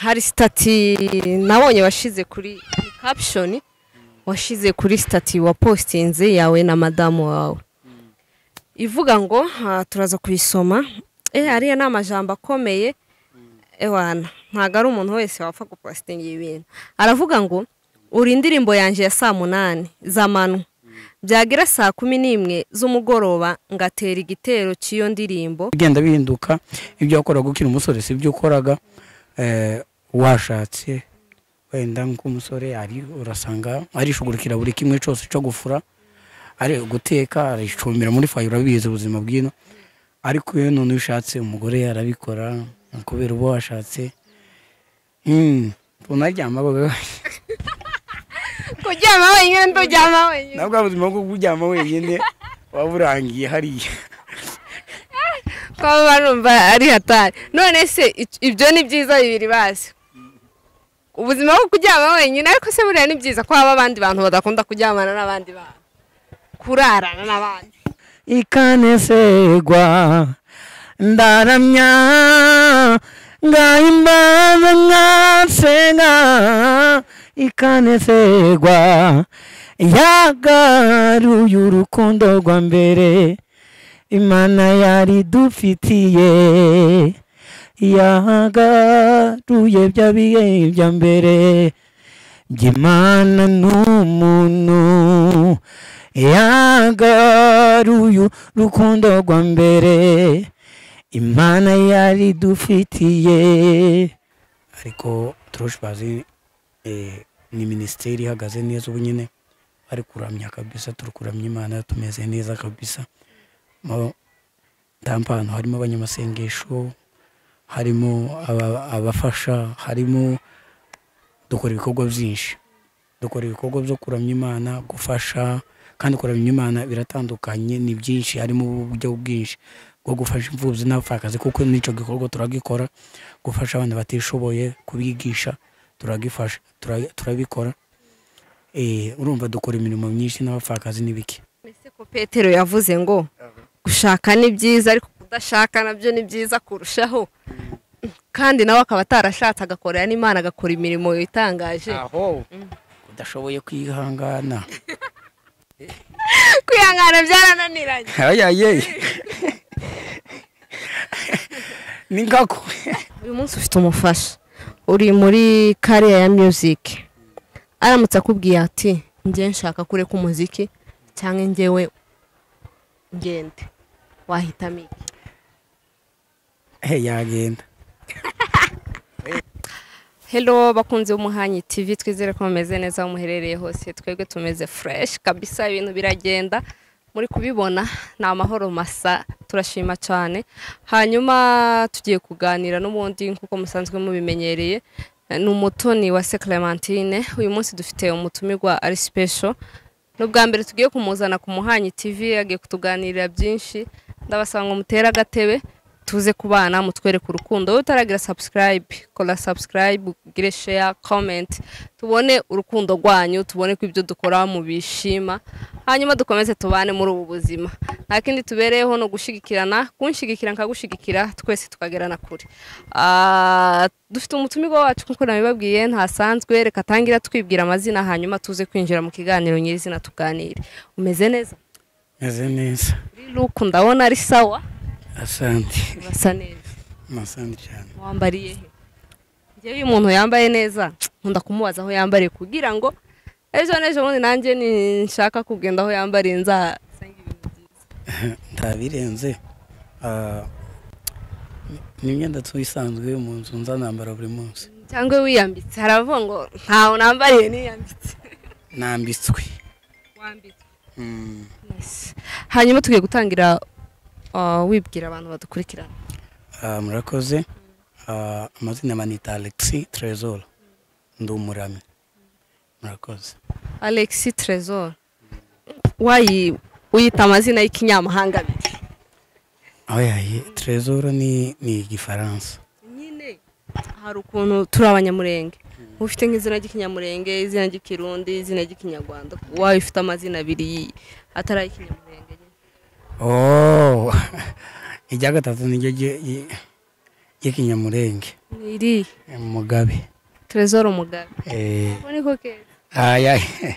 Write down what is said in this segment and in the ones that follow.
hari sitati nabonye washyize kuri kapshoni washyize kuri sitati wa positinze yawe na madamu wawe ivuga ngo ah, turaza kuyisoma eh ariya ni amajambo akomeye ewana ntabwo ari umuntu wese wapfa gupositinga ibi bintu aravuga ngo uri indirimbo yanjye ya saa munani z'amanywa byagera saa kumi n'imwe z'umugoroba ngatera igitero cy'iyo ndirimbo bigenda bihinduka ibyo wakoraga ukiri umusore si ibyo ukoraga eh, washatse wenda nk'umusore ari urasanga arishugurikira buri kimwe cyose cyo gufura ari guteka aricumbira muri fayi urabizi ubuzima bw'ino ariko iyo none iyo ushatse umugore arabikora kubera uba washatse Mm, tunaryama baba- kuryama wenyine nduryama wenyine nabwo ubuzima bwo kuryama wenyine waba urangiye hariya kuba barumva ari hatari none se ic- ibyo ni byiza bibiri bazi ubuzima bwo kuryama wenyine ariko se buriya ni byiza ko haba abandi bantu badakunda kuryamana n'abandi bantu kurarana n'abandi ikanesegwa ndaramya ngahimbaza nkasenga ikanesegwa yagaruye urukundo rwa mbere imana yari dufitiye yagaruye bya bihe bya mbere by'imana n'umuntu yagaruye urukundo rwa mbere imana yari dufitiye ariko turusha bazi eh, ni minisiteri ihagaze neza ubu nyine bari kuramya kabisa turi kuramya imana tumeze neza kabisa Mo- tampano harimo abanyamasengesho harimo aba- abafasha harimo dukora ibikorwa byinshi dukora ibikorwa byo kuramya imana gufasha kandi kuramya imana biratandukanye ni byinshi harimo uburyo bwinshi bwo gufasha imfubyi n'abapfakazi kuko n'icyo gikorwa turagikora gufasha abana batishoboye kubigisha turagifasha tura- turabikora Eh, urumva dukora imirimo myinshi n'abapfakazi n'ibiki mbese ko petero yavuze ngo gushaka ni byiza ariko kudashaka nabyo ni byiza kurushaho kandi nawe akaba atarashatse agakorera n'imana agakora imirimo itangaje aho udashoboye kwihangana kwihangana byarananiranye ayaye ni ngako uyu munsi ufite umufasha uri muri kariya ya muziki aramutse akubwiye ati njye nshaka kureka umuziki cyangwa njyewe ngende wahitamo iki Eh, yagenda Hello bakunze umuhanyi TV twizere ko mumeze neza aho muherereye hose twebwe tumeze fresh kabisa ibintu biragenda muri kubibona ni amahoro masa turashima cyane hanyuma tugiye kuganira n'ubundi nk'uko musanzwe mubimenyereye eh, ni umutoni wa se Clementine uyu munsi dufite umutumirwa ari special n'ubwa mbere tugiye kumuzana ku muhanyi TV yagiye kutuganirira byinshi ndabasaba ngo mutere agatebe tuze kubana mutwereke urukundo wowe utaragira subscribe kora subscribe ugire share comment tubone urukundo rwanyu tubone ko ibyo dukora mubishima hanyuma dukomeze tubane muri ubu buzima nta kindi tubereyeho ni ugushyigikirana kunshyigikira nkagushigikira twese tukagerana kure Ah, dufite umutumirwa wacu nk'uko nabibabwiye ntasanzwe reka atangira twibwira amazina hanyuma tuze kwinjira mu kiganiro nyirizina tuganire umeze neza meze neza uri luku ndabona ari sawa asante urasa neza asante cyane wambariye he njyewe iyo umuntu yambaye neza nkunda kumubaza aho yambariye kugira ngo ejo n'ejo bundi nanjye nshaka kugenda aho yambariye nzasanga ibintu byiza ntabirenze Ah, ni- ni imyenda tuyisanzwe mu nzu nzanambara buri munsi cyangwa wiyambitse haravuga ngo ntawe nambariye niyambitse nambitswe wambitse Mm. hanyuma tugiye gutangira uh, wibwira abantu badukurikirana Ah, murakoze Ah, amazina manita alexi tresor ndi umurami murakoze alexi trezor wayi uyita amazina y'ikinyamahanga abiri aho yaye tresor ni ni igifaransa nyine hari ukuntu turi abanyamurenge ufite nk'izina ry'ikinyamurenge izina ry'ikirundi izina ry'ikinyarwanda wayo ufite amazina abiri atari ay'ikinyamurenge oh irya gatatu niryo rye- rye- y'ikinyamurenge ni iri mugabe terezoro mugabe Eh, ubu niko keza aya Eh,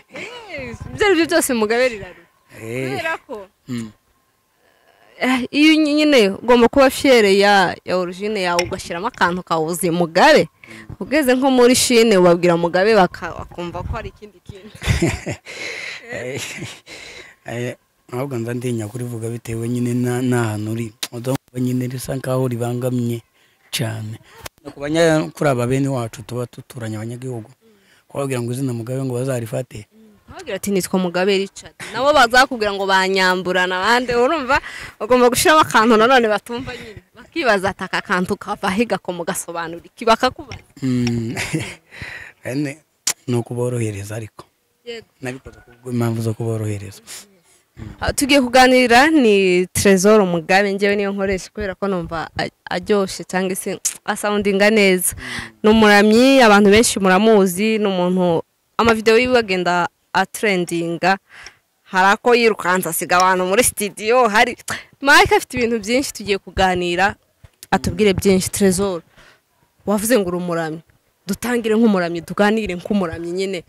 ibyo ari byo byose mugabe riraruka Eh, kubera ko mm, eh, iyo ny- nyine ugomba kuba fiyere ya ya origine yawe ugashyiramo akantu kawuzi mugabe ugeze nko muri shine ubabwira mugabe baka- bakumva ko hari ikindi kintu eh, eh, ahubwo nza ndinya kurivuga bitewe nyine na- n'ahantu uri udumva nyine risa nkaho ribangamye cyane no ku banya- kuri aba bene wacu tuba duturanye abanyagihugu kubabwira ngo izina mugabe ngo bazarifate ntabwira ati nitwa mugabe richard nabo bazakubwira ngo banyamburana abandi urumva ugomba gushyiramo akantu nanone batumva nyine bakibaza ati aka kantu kava he gakoma ugasobanura iki bakakubaza Mm, ene, ni ukuborohereza ariko nabikoze kubw'impamvu zo kuborohereza Ah, tugiye kuganira ni Trezor Mugabe ngewe niyo nkoresha kubera ko numva a- aryoshye cyangwa se asoundinga neza ni umuramyi abantu benshi muramuzi ni umuntu amavidewo yiwe agenda atrendinga hari ako yirukanza asiga abantu muri studio hari Mike afite ibintu byinshi tugiye kuganira atubwire byinshi Trezor wavuze ngo uri umuramyi dutangire nk'umuramyi tuganire nk'umuramyi nyine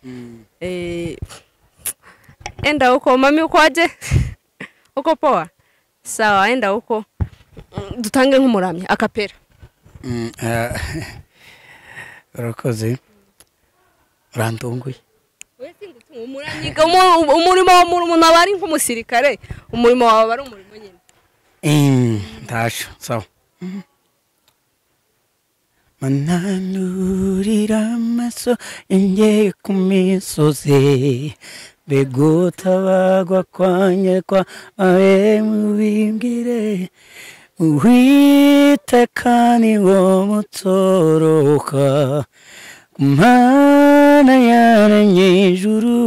Eh, enda huko mami ukoje uko poa sawa enda huko Mm, dutange nk'umuramyi akapera Mm, ah, urakoze urantunguye Umu- umurimo wa muri umuntu aba ari nk'umusirikare umurimo wawe aba ari umurimo nyine Mm, ntasho sawa mananurira amaso yanjye ku misozi mbega utabagwa kwanjye kwa abe mubimbwire uwiteka ni wo mutoroka mana yaremye ijuru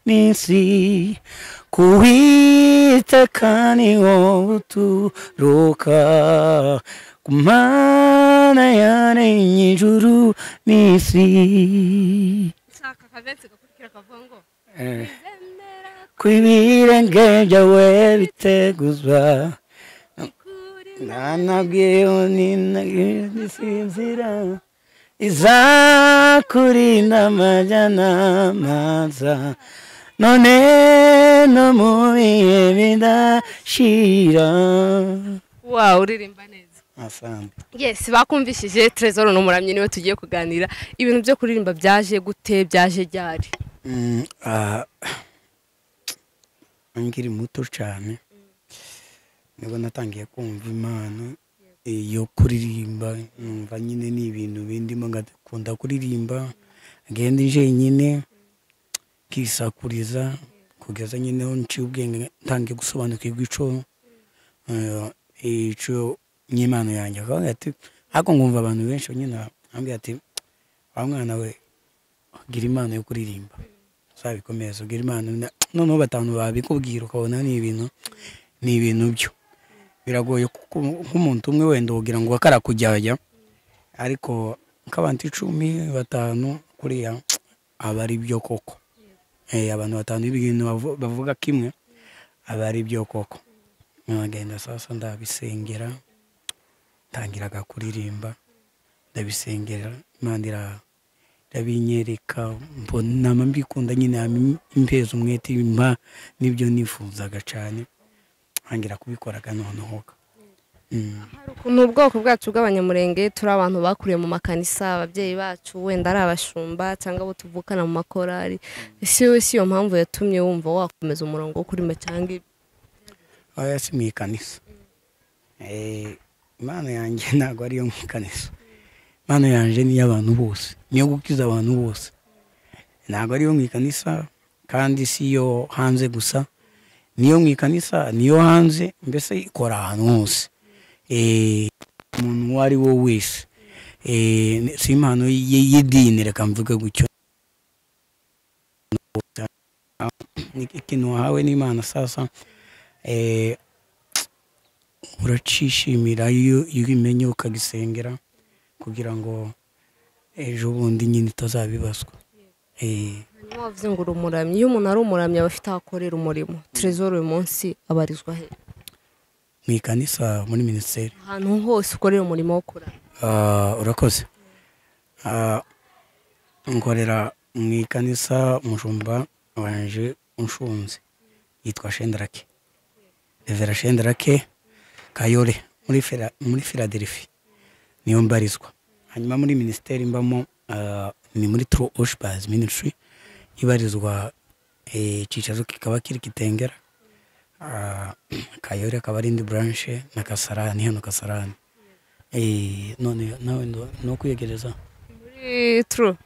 n'isi kuwiteka ni wo uturuka ku mana yaremye ijuru n'isi Eh. kwibirenge byawe biteguzwa nanabwiyo ninagisinzira izakurinda amajyana amaza none no mu bihe bidashira wawe uririmba neza asante yes bakumvishije trezor ni umuramyi niwe tugiye kuganira ibintu byo kuririmba byaje gute byaje ryari Mm, ah, nkiri muto cyane nibwo natangiye kumva impano eh, yo kuririmba numva nyine ni ibintu bindimo ngakunda kuririmba ngenda njyenyine nkisakuriza kugeza nyine aho nciye ubwenge ntangiye gusobanukirwa ico eh, ico nyimano yanjye akavuga ati ariko ngumva abantu benshi nyine bambwira ati wa mwana we gira impano yo kuririmba zabikomeza ugira impano na- noneho batanu babikubwira ukabona ni ibintu ni ibintu byo biragoye kuko nk'umuntu umwe wenda wogira ngo akarakujyajya ariko nk'abantu icumi batanu kuriya aba ari byo koko Eh, abantu batanu b'ibintu bavu- bavuga kimwe aba ari byo koko nkagenda sasa ndabisengera ntangiraga kuririmba ndabisengera imana iraha ndabinyereka mbona mbikunda nyine hama impeza umwete mba nibyo nifuzaga cyane ntangira kubikoraga noneho Mm. ni ubwoko bwacu bw'abanyamurenge turi abantu bakuriye mu makanisa ababyeyi bacu wenda ari abashumba cyangwa abo tuvukana mu makorari si wowe si iyo mpamvu yatumye wumva wakomeza umurongo wo kuririmba cyangwa ibi oya si mu ikanisa Eh, impano yanjye ntabwo ari iyo mu ikanisa impano yanjye ni iy'abantu bose ni iyo gukiza abantu bose ntabwo ari iyo mu ikanisa kandi si iyo hanze gusa niyo mu ikanisa niyo hanze mbese ikora ahantu hose Eh, umuntu uwo ari we wese Eh, si impano y- y'idini reka mvuge gutyo ikintu wahawe n'imana sasa eh, uracishimira iyo iyo ubimenye ukagisengera kugira ngo ejo bundi nyine utazabibazwa Eh, hanyuma wavuze ngo uri umuramyi iyo umuntu ari umuramyi aba afite aho akorera umurimo trezor uyu munsi abarizwa he mu ikanisa muri minisiteri ahantu hose ukorera umurimo wo kuramya Ah, urakoze Ah, nkorera mu ikanisa umushumba wanje unshunze yitwa shenderake revera shenderake kayore muri Fila- muri filadelfi niyo mbarizwa hanyuma muri minisiteri mbamo ah, ni muri tro oshbas ministry ibarizwa eh, icyicaro kikaba kiri kitengera Ah, kayore akaba ari indi branche na kasarani hano kasarani Eh, none nawe ndo- no kwiyegereza muri turu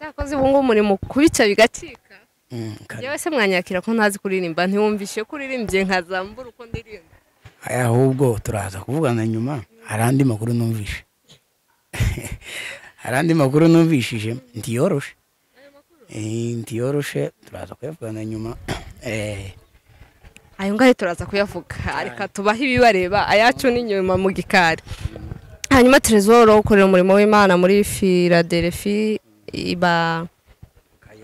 yakoze ubu ngubu umurimo kubica bigacika Mm, kare. yewe se mwanyakira ko ntazi kuririmba ntiwumvishe ko uririmbye nkazambura uko ndirimba Aya, ahubwo turaza kuvugana nyuma hari andi makuru numvishe hari andi makuru numvishije ntiyoroshe Eh, ntiyoroshe turaza kuyavugana nyuma Eh, ayo ngayo turaza kuyavuga reka tubahe ibibareba ayacu n'inyuma mu gikari hanyuma terezoro ukorera umurimo w'imana muri filadelfi iba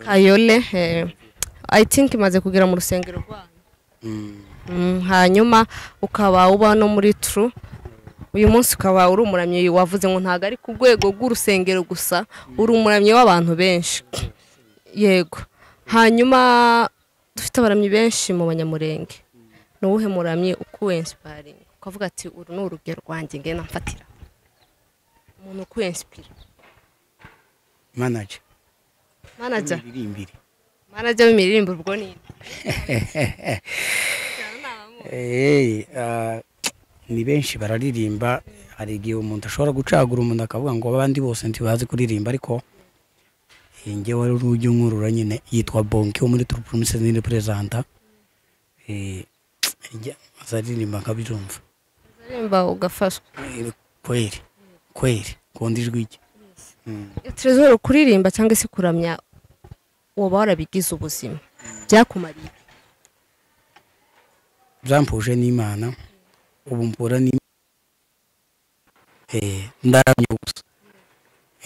kayole eh, i think imaze kugera mu rusengero rwayo mm, Mm, hanyuma ukaba uba no muri turu uyu munsi ukaba uri umuramyi wavuze ngo ntabwo ari ku rwego rw'urusengero gusa uri umuramyi w'abantu benshi yego hanyuma dufite abaramyi benshi mu banyamurenge ni uwuhe muramyi ukuwensiparinga ukavuga ati uru ni urugero rwanjye ngena mfatira umuntu ukuwensipira manager manager imbiri manager w'imiririmbo ubwo ni nde? Eh, ah, ni benshi bararirimba hari igihe umuntu ashobora gucagura umuntu akavuga ngo abandi bose ntibazi kuririmba ariko eh, njyewe wari urujya nkurura nyine yitwa bonke wo muri turu promises ni representa azaririmba nkabyumva aririmba ugafashwa Eh, kweri kweri kundi ijwi rye Mm. terezoro kuririmba cyangwa se kuramya waba warabigize ubuzima byakumariye byampuje n'imana ubu mpura ni Eh, ndaramye gusa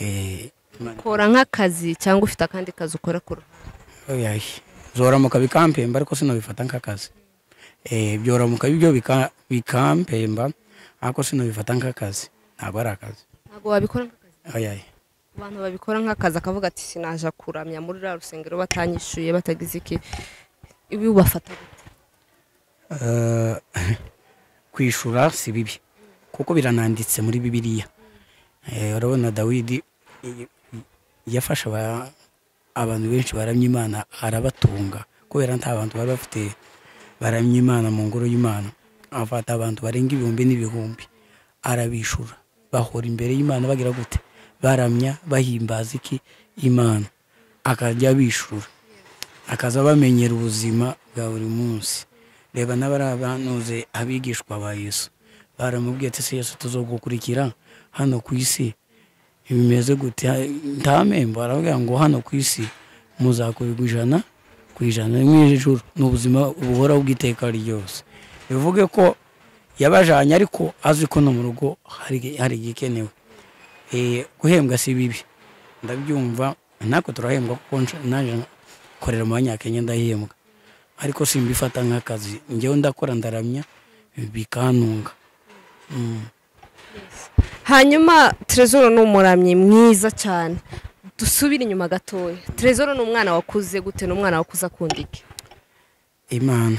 Eh, Imana- kora nk'akazi cyangwa ufite akandi kazi ukora ku ruhande Oya, zoramuka bikampemba ariko sinabifata nk'akazi Eh, byoramuka ibyo bika- bikampemba ariko sinabifata nk'akazi ntabwo ari akazi ntabwo wabikora nk'akazi Oya, abantu babikora nk'akazi akavuga ati sinaje kuramya muri ruriya rusengero batanyishyuye batagize iki ibi ubafata gute eh, kwishura si bibi kuko birananditse muri bibiliya Eh, urabona dawidi i- i- yafashe aba- abantu benshi baramya imana arabatunga kubera nta bantu bari bafite baramya imana mu ngoro y'imana afata abantu barenga ibihumbi n'ibihumbi arabishura bahora imbere y'imana bagira gute baramya bahimbaza iki imana akajya abishura akaza bamenyera ubuzima bwa buri munsi reba n'abari abanuze abigishwa ba yesu baramubwiye ati se yesu tuzogukurikira hano ku isi bimeze gute ntamembo aravuga ngo hano ku isi muzakurirwa ijana ku ijana mu ijuru ni ubuzima buhora bw'iteka ryose bivuge ko yabajanye ariko azi ko no mu rugo hari hari igikenewe Eh, guhembwa si bibi ndabyumva natwe turahembwa kuko nca- naje nkorera mu banyakenya ndahembwa ariko simbifata nk'akazi njyewe ndakora ndaramya bikantunga Mm. hanyuma terezoro ni umuramyi mwiza cyane dusubire inyuma gatoya terezoro ni umwana wakuze gute ni umwana wakuze akunda iki imana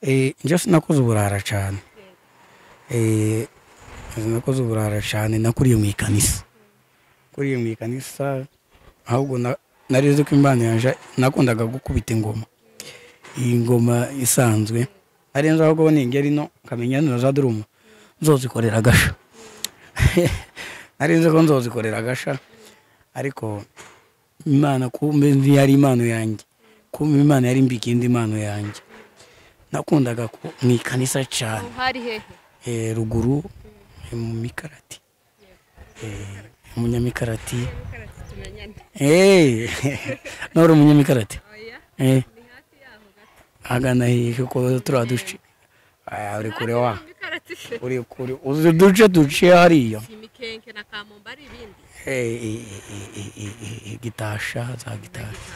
Eh, njye sinakoze uburara cyane Eh, sinakoze uburara cyane nakuriye mu ikanisa kuriye mu ikanisa ahubwo na- nari nzi ko imana yaje nakundaga gukubita ingoma iyi ngoma isanzwe ari nzo ahubwo ni ingeri no nkamenya nino za durumu nzozikorera agasha nari nzi ko nzozikorera agasha ariko imana kumbe ntiyari impano yanjye kumbe imana yari mbikindi impano yanjye nakundaga ku- mu ikanisa cyane hari hehe Eh, ruguru eh, mu mikarati Eh, umunyamikarati Eh, nawe uri umunyamikarati Eh, agana hehe ko turiya duce Aya, uri kure wa uri kure uzi uduce duciye hariya imikenke na kamomba ari ibindi Eh, eh, eh, eh, eh, eh, gitasha za gitasha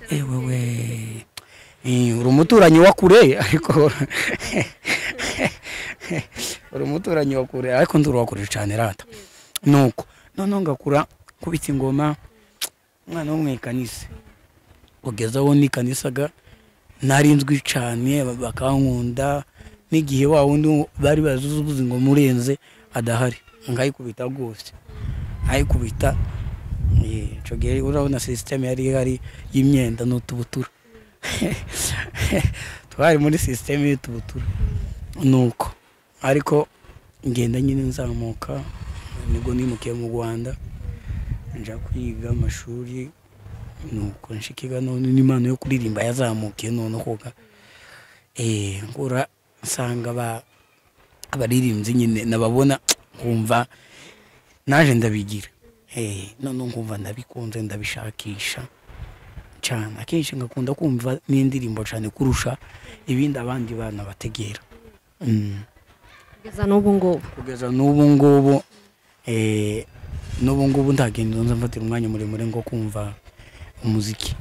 Eh, wewe Eh, uri umuturanyi wa kure ariko uri umuturanyi wa kure ariko ndurwakure cyane rata nuko noneho ngakura kubita ingoma umwana wo mu ikanisa kugeza aho nikanisaga narinzwi cyane bakankunda n'igihe wa wundi bari bazuze ubuzi ngo murenze adahari nkayikubita rwose nkayikubita icyo gihe urabona sisiteme yari ihari y'imyenda n'utubutura twari muri sisiteme y'utubutura nuko ariko ngenda nyine nzamuka nibwo nimukiye mu rwanda njya kwiga amashuri nuko nshikiga none n'impano yo kuririmba yazamukiye none koga nkura nsanga abaririmbyi nyine nababona nkumva naje ndabigira none nkumva ndabikunze ndabishakisha cyane akenshi ngakunda kumva n'indirimbo cyane kurusha ibindi abandi bana bategera kugeza n'ubu ngubu kugeza n'ubu ngubu n'ubu ngubu ntagenda nza mfatira umwanya muremure ngo kumva umuziki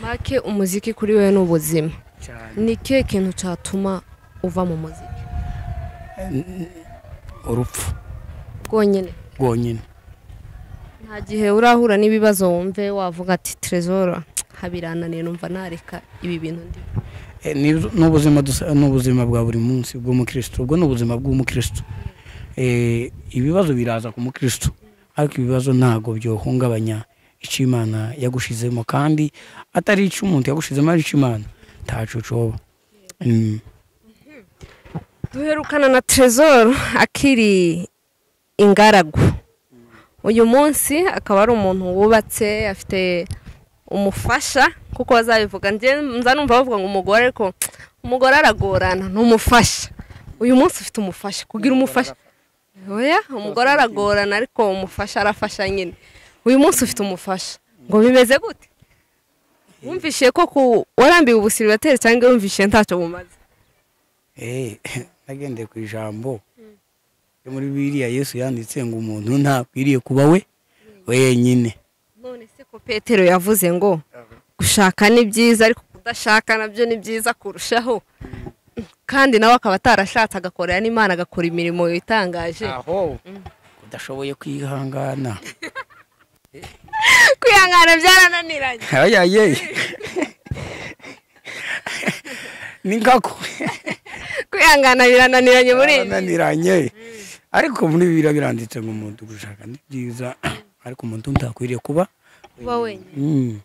make umuziki kuri we ni ubuzima cyane ni ikihe kintu cyatuma uva mu muziki urupfu bwonyine rwonyine nta gihe urahura n'ibibazo wumve wavuga ati terezora habirananiye numva nareka ibi bintu ndi Eh, ni- ni ubuzima dusa- ni ubuzima bwa buri munsi bw'umukristo ubwo ni ubuzima bw'umukristo Eh, ibibazo biraza ku mukristo ariko ibibazo ntabwo byohungabanya icyo imana yagushizemo kandi atari icyo umuntu yagushizemo ari icyo imana ntacu coba Mm. duherukana na terezoro akiri ingaragu uyu munsi akaba ari umuntu wubatse afite umufasha kuko bazabivuga njye nza numva bavuga ngo umugore ariko umugore aragorana ni umufasha uyu munsi ufite umufasha kugira umufasha oya umugore aragorana ariko umufasha arafasha nyine uyu munsi ufite umufasha ngo bimeze gute wumvishe ko ku warambiwe ubusiribateri cyangwa wumvishe ntacyo bumaze Eh, nagendeye ku ijambo ryo muri biriya yesu yanditse ngo umuntu ntakwiriye kuba we wenyine none se ko petero yavuze ngo gushaka ni byiza ariko kudashaka nabyo ni byiza kurushaho kandi nawe akaba atarashatse agakorera n'imana agakora imirimo itangaje aho udashoboye kwihangana kwihangana byarananiranye ayaye ni nkako kwihangana birananiranye muri iyi minsi. ananiranye ariko muri bibiri biranditse ngo umuntu gushaka ni byiza ariko umuntu ntakwiriye kuba kuba wenyine Mm.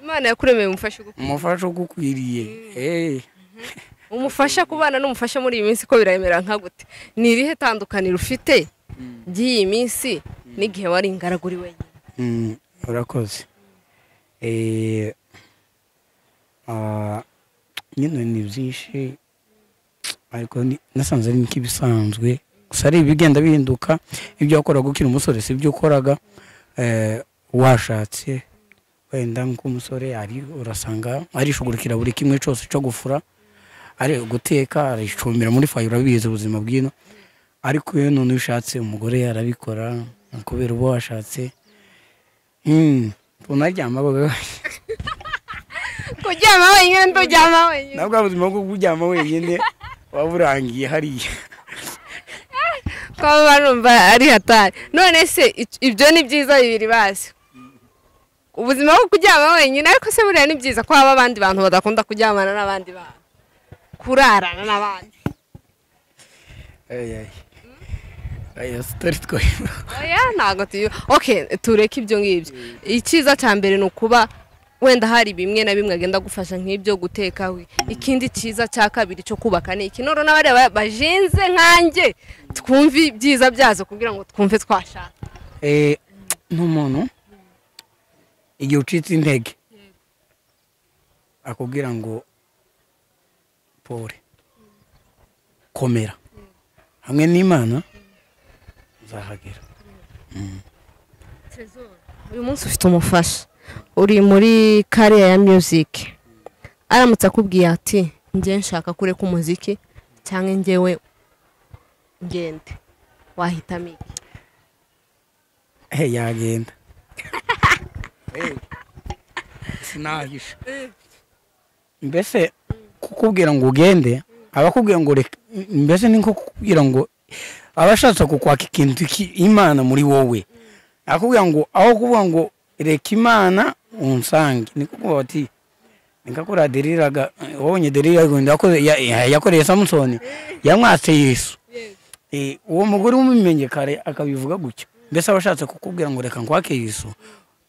imana yakuremeye umufasha ugu- umufasha ugukwiriye Eh, umufasha kubana n'umufasha muri iyi minsi ko biremera nka gute ni irihe tandukaniro ufite ry'iyi minsi n'igihe wari ingaragu uri wenyine mm, urakoze Eh, ah, nyine ni byinshi ariko ni- nasanze ari nk'ibisanzwe gusa ari ibigenda bihinduka ibyo wakoraga ukiri umusore si ibyo ukoraga eh, washatse wenda nk'umusore ari urasanga arishugurikira buri kimwe cyose cyo gufura ari guteka aricumbira muri fayi urabizi ubuzima bw'ino ariko iyo none iyo ushatse umugore arabikora kubera uba washatse Mm, tunaryama bwa- kuryama wenyine nduryama wenyine nabwo ubuzima bwo kuryama wenyine waba urangiye hariya ko barumva ari hatari none se ic- ibyo ni byiza bibiri bazi ubuzima bwo kuryama wenyine ariko se buriya ni byiza ko haba abandi bantu badakunda kuryamana n'abandi bantu kurarana n'abandi Ayay. Aya sitari twayo. oya ntabwo tuyu oke tureke ibyo ngibyo icyiza cya mbere ni ukuba wenda hari bimwe na bimwe agenda gufasha nk'ibyo guteka we ikindi cyiza cya kabiri cyo kubaka ni iki none n'abariya ba- bajinze nkanjye twumve ibyiza byazo kugira ngo twumve twashaka Eh, ni umuntu igihe ucitse intege akubwira ngo pole komera hamwe n'imana uzahagera uyu munsi ufite umufasha uri muri kariya ya muziki aramutse akubwiye ati njye nshaka kureka umuziki cyangwa njyewe ngende wahitamo iki Eh, yagenda Eh, sinahisha mbese kukubwira ngo ugende abakubwira ngo reka- mbese ni nko kugira ngo abashatse kukwaka ikintu iki- imana muri wowe akubwira ngo aho kuvuga ngo reka imana unsange ni kuko bati nikakora deriraga wabonye deriraga ngo yakoze- ya- ya- yakoreye samusoni yamwatse yesu Eh, uwo mugore w'umumenye kare akabivuga gutyo mbese aba ashatse kukubwira ngo reka nkwake yesu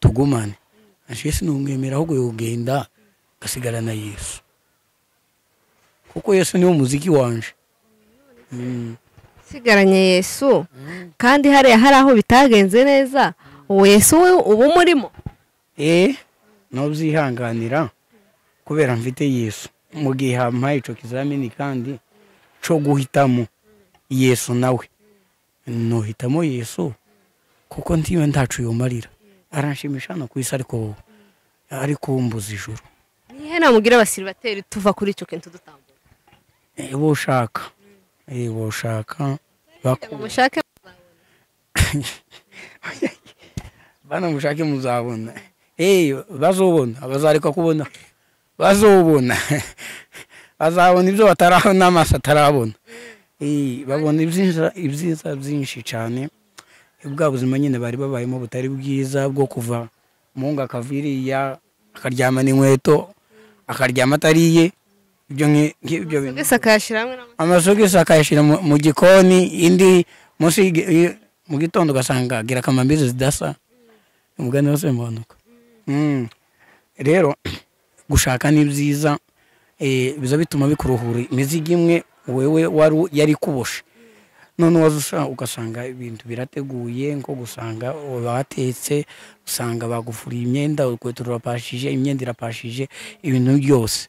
tugumane ashiye sinumwemera ahubwo yogenda agasigara na yesu kuko yesu niwo muziki wanje Mm. usigaranye yesu kandi hariya hari aho bitagenze neza uwo yesu we uba umurimo eh nubyihanganira kubera mfite yesu mu gihe hampaye icyo kizamini kandi cyo guhitamo yesu nawe nuhitamo yesu kuko ntiwe ntacu yumarira aranshimisha hano ku isi ariko ariko mbuze ijuru ni ihe namubwira abasiribateri tuva kuri icyo kintu dutambuka Eh, bo ushaka Eh, bo ushaka Kugira ngo baku- mushake bana mushake muzabona Eh, bazobona abazareka kubona bazobona bazabona ibyo batarabona n'amaso atarabona Eh, babona ibyiza ibyiza byinshi cyane bwa buzima nyine bari babayemo butari bwiza bwo kuva mungu akava iriya akaryama n'inkweto akaryama atariye ibyo nki- nk'ibyo bintu mbese akayashyira hamwe n'amaso amasogisi akayashyira mu- mu gikoni indi munsi y'igi- i- mu gitondo ugasanga agira akamambizi zidasa umugani wose mbonuka rero gushaka ni byiza eh, biza bituma bikuruhura imizigo imwe wewe wari u- yari ikuboshe none waza ugasanga ibintu birateguye nko gusanga batetse usanga bagufuriye imyenda urukweto rurapashije imyenda irapashije ibintu byose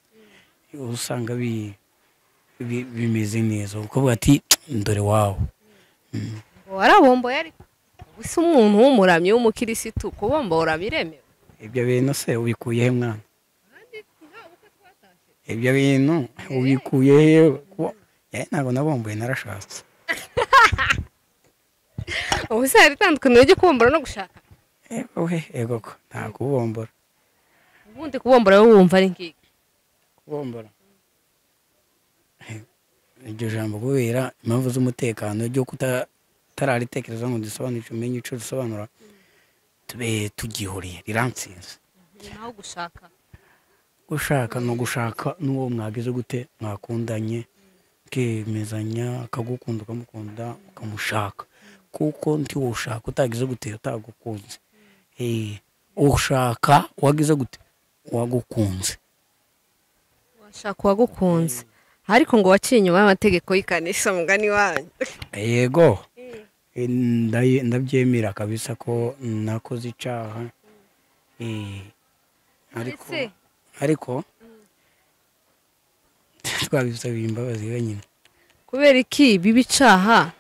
usanga bi bi- bimeze neza ukuvuga ati dore wawe warabomboye ariko ubu si umuntu w'umuramyi w'umukirisitu kubombora biremewe ibyo bintu se ubikuye he mwana ibyo bintu ubikuye he Kuba- Eh, ntabwo nabombuye narashatse ubu se hari itandukaniro ryo kubombora no gushaka ego he ego ko nta kubombora ubundi kubombora wowe wumva ari ngiki kubombora Eh, iryo jambo kubera impamvu z'umutekano ryo kutararitekereza ngo dusobanukire umenye icyo risobanura tube tugihuriye riransinze naho gushaka gushaka ni ugushaka n'uwo mwageze gute mwakundanye ukemezanya akagukunda ukamukunda ukamushaka kuko ntiwo ushaka utagize gute utagukunze Eh, ushaka wagize gute wagukunze washaka uwagukunze ariko ngo waciye inyuma y'amategeko y'ikanisha mugani wanyu yego Eh, ndaye- ndabyemera kabisa ko nakoze icyaha Eh, ariko Ese, ariko twabisabiye imbabazi wenyine kubera iki biba icaha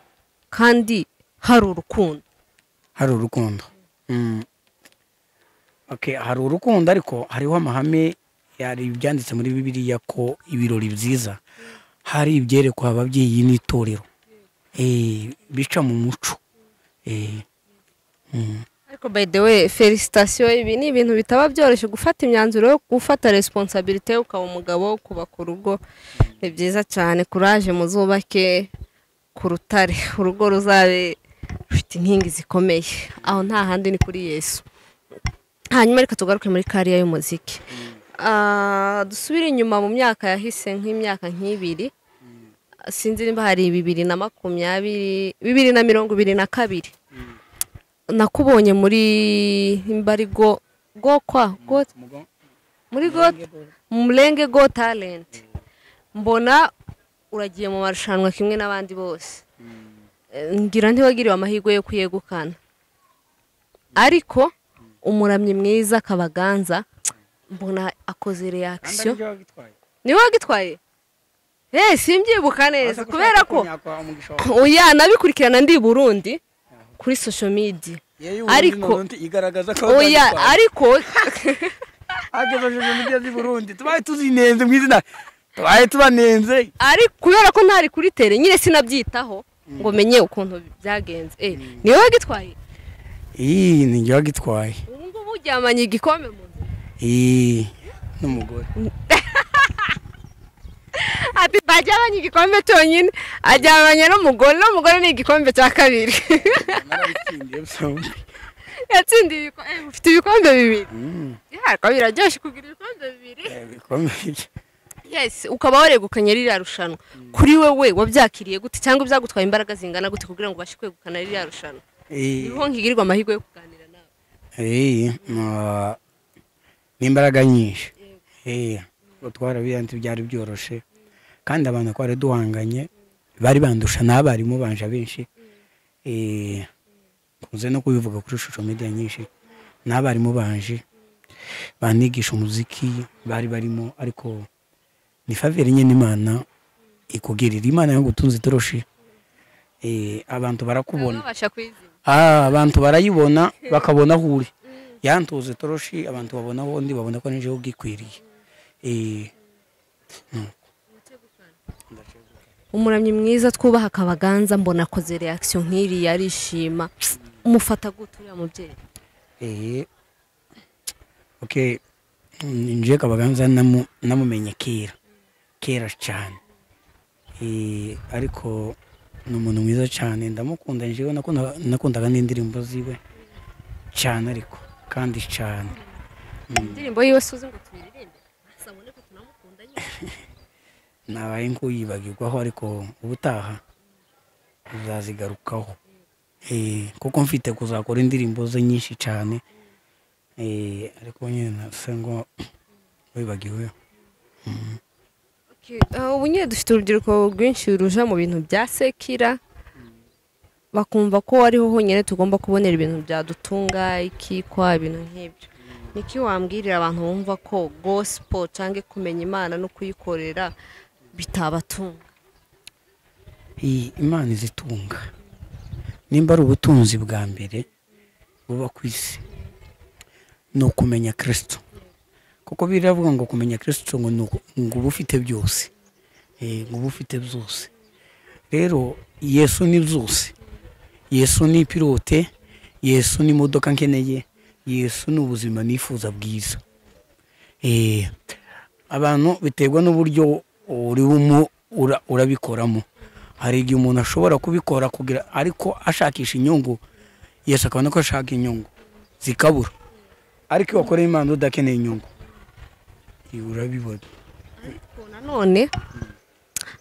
kandi hari urukundo hari urukundo Mm. Okay, hari urukundo ariko hariho amahame yari ibyanditse muri bibiliya ko ibirori byiza hari ibyerekwa ababyeyi n'itorero Eh, bica mu muco Eh, mm. ariko by the way felicitasiyo ibi ni ibintu bitaba byoroshye gufata imyanzuro yo gufata responsabilite ukaba umugabo ukubaka urugo ni byiza cyane kuraje muzubake ku rutare urugo ruzabe rufite inkingi zikomeye aho nta handi ni kuri yesu hanyuma reka tugaruke muri kariya y'umuziki Ah, dusubire inyuma mu myaka yahise nk'imyaka nk'ibiri sinzi niba hari bibiri na makumyabiri bibiri na mirongo ibiri na kabiri nakubonye muri imbarigo gokwa Go- muri go murenge go talent mbona uragiye mu marushanwa kimwe n'abandi bose Eh, ngira ntiwagiriwe amahirwe yo kuyegukana ariko umuramyi mwiza kabaganza mbona akoze reakisiyo ni wowe wagitwaye eee simbyibuka neza kubera ko oya nabikurikirana ndi i burundi kuri social media ariko igaragaza ko oya ariko agejeje mugezi i Burundi tubaye tuzinenze mu izina tubaye tubanenze ariko kubera ko ntari kuri tere nyine sinabyitaho ngo menye ukuntu byagenze eh ni wowe wagitwaye iyi ni njye wagitwaye ubu ngubu uryamanye igikombe mu nzu iyi n'umugore ati by ajyabanye igikombe cyonyine ajyabanye n'umugore n'umugore ni igikombe cya kabiri narabitsindiye byombi yatsindiye ibikombe ufite ibikombe bibiri yarwo biraryoshye kugira ibikombe bibiri bikomeye yesi ukaba waregukanye ririya rushanwa kuri wowe wabyakiriye gute cyangwa byagutwaye imbaraga zingana gute kugira ngo ubashe kwegukana ririya rushanwa niho nkigirirwa amahirwe yo kuganira nawe Eh, ma- ni imbaraga nyinshi Eh, ubwo twarabiyanze byari byoroshe kandi abantu twari duhanganye bari bandusha n'abarimu banje benshi Eh, nkunze no kubivuga kuri social media nyinshi n'abarimu banje banigisha umuziki bari barimo ariko ni faveri nyine imana ikugirira imana yo gutunza itoroshi Eh, abantu barakubona babasha kuyizina Ah, abantu barayibona bakabona aho uri yantuze toroshi abantu babona aho ndi babona ko n'ijoro bwikwiriye Eh, umuramyi mwiza twubaha akabaganza mbona akoze reakisiyo nk'iriya arishima umufata gute uriya mubyeyi eh, okay nje kabaganza namu- namumenye kera kera cyane Eh, ariko ni umuntu mwiza cyane ndamukunda njewe nakunda- nakundaga n'indirimbo ziwe cyane ariko kandi cyane indirimbo yiwe suzi ngo tuyiririmbe sabone ko tunamukunda nyine nabaye nk'uyibagirwaho ariko ubutaha uzazigarukaho Eh, kuko mfite kuzakora indirimbo ze nyinshi cyane Eh, ariko nyine nasa ngo wibagiwe Okay, uh, ubu nyine dufite urubyiruko rwinshi ruja mu bintu bya sekira bakumva ko ariho honyine tugomba kubonera ibintu byadutunga ikikwa ibintu nk'ibyo niki wambwirira abantu bumva ko gospel cyangwa kumenya imana no kuyikorera bitabatunga iyi imana izitunga nimba ari ubutunzi bwa mbere buba ku isi ni ukumenya kirisito kuko biravuga ngo kumenya kirisito ngo ni uku- ngo uba ufite byose Eh, ngo uba ufite byose rero yesu ni byose yesu ni pilote yesu ni imodoka nkeneye yesu ni ubuzima nifuza bwiza Eh, abantu biterwa n'uburyo uri bumu- ura- urabikoramo hari igihe umuntu ashobora kubikora kugira ariko ashakisha inyungu yesu akabona ko ashaka inyungu zikabura ariko iyo wakoreye imana udakeneye inyungu ibi urabibona Ariko nanone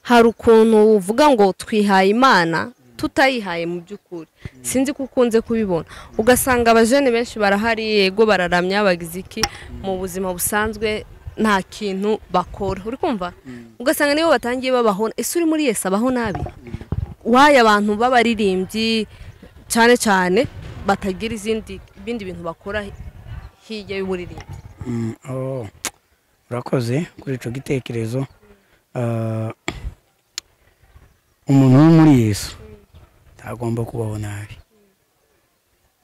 hari ukuntu uvuga ngo twihaye imana tutayihaye mu by'ukuri sinzi ko ukunze kubibona ugasanga abajene benshi barahari yego bararamya bagize iki mu buzima busanzwe nta kintu bakora uri kumva ugasanga nibo batangiye babaho ese uri muri yesi abaho nabi waye abantu b'abaririmbyi cyane cyane batagira izindi ibindi bintu bakora hirya y'uburirimbi Mm, oh, urakoze kuri icyo gitekerezo Ah, umuntu wo muri yesu ntagomba kubaho nabi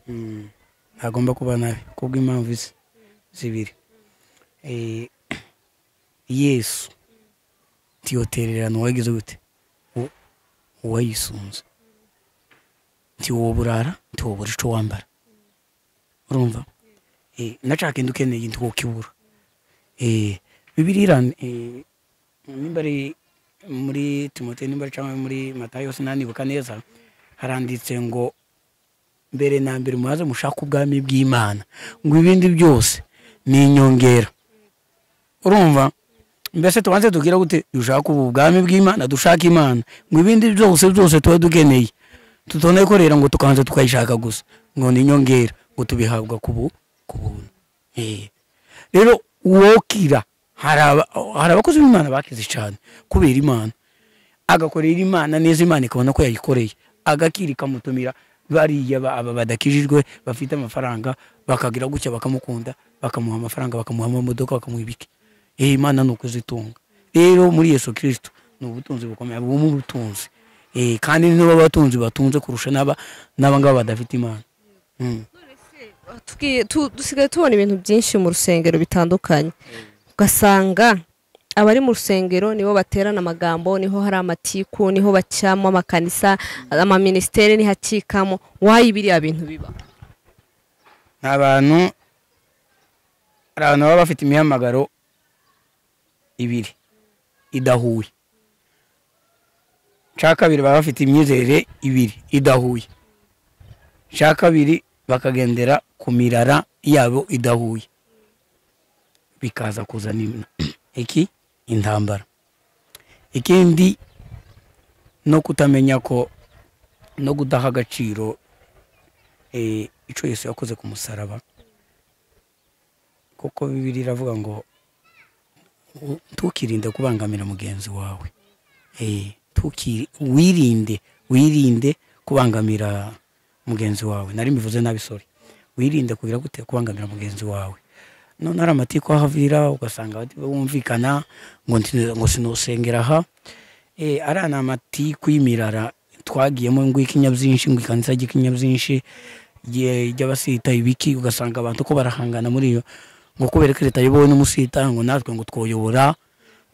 Mm, ntagomba kuba nabi kubw'impamvu zi- zibiri Eh, yesu ntiyotererana uwagize gute U- uwayisunze ntiwoba urara ntiwobura icyo wambara urumva Eh, nashaka inda ukeneye inda ukibura Eh, bibiliya iran- eh, nimba ari muri timote nimba ari cyangwa muri matayo sinanibuka neza haranditse ngo mbere na mbere muhaze mushaka ubwami bw'imana ngo ibindi byose ni inyongera urumva mbese tubanze tubwira gute dushaka ubu bwami bw'imana dushaka imana ngo ibindi byose byose tuba dukeneye tutonekorera ngo tukabanza tukayishaka gusa ngo ni inyongera ngo tubihabwa ku bu- ku buntu Eh. rero uwokira hari aba- hari abakozi b'imana bakize cyane kubera imana agakorera imana neza imana ikabona ko yayikoreye agakira ikamutumira bariya ba- aba badakijijwe bafite amafaranga bakagira gutya bakamukunda bakamuha amafaranga bakamuha amamodoka bakamuha ibiki Eh, imana ni ukuzitunga rero muri yesu kirisito ni ubutunzi bukomeye bumwe ubutunzi Eh, kandi niba abatunzi batunze kurusha n'aba n'abangaba badafite imana Mm. Tuki- tu- dusigaye tubona ibintu byinshi mu rusengero bitandukanye ugasanga abari mu rusengero niho baterana amagambo niho hari amatiku niho bacamo amakanisa amaminisiteri niho akikamo wayi biriya bintu biba ni abantu hari abantu baba bafite imihamagaro ibiri idahuye cya kabiri baba bafite imyizerere ibiri idahuye cya kabiri bakagendera ku mirara yabo idahuye bikaza kuzana ino- iki intambara ikindi no kutamenya ko no kudaha agaciro eh, ico yesu yakoze ku musaraba kuko bibiri iravuga ngo "U- ntukirinde kubangamira mugenzi wawe Eh, ntukiri- wirinde wirinde kubangamira mugenzi wawe nari mbivuze nabi sorry wirinde kugira gute kubangamira mugenzi wawe none hari amatiku ahavira ugasanga bati- bumvikana ngo nti- ngo sinusengera aha Eh, ariya ni amatiku y'imirara twagiyemo ngo ikinyabyinshi ngo ikanisa ry'ikinyabyinshi rye- ry'abasita ibiki ugasanga abantu ko barahangana muri iyo ngo kubera ko leta ayobowe n'umusita ngo natwe ngo twoyobora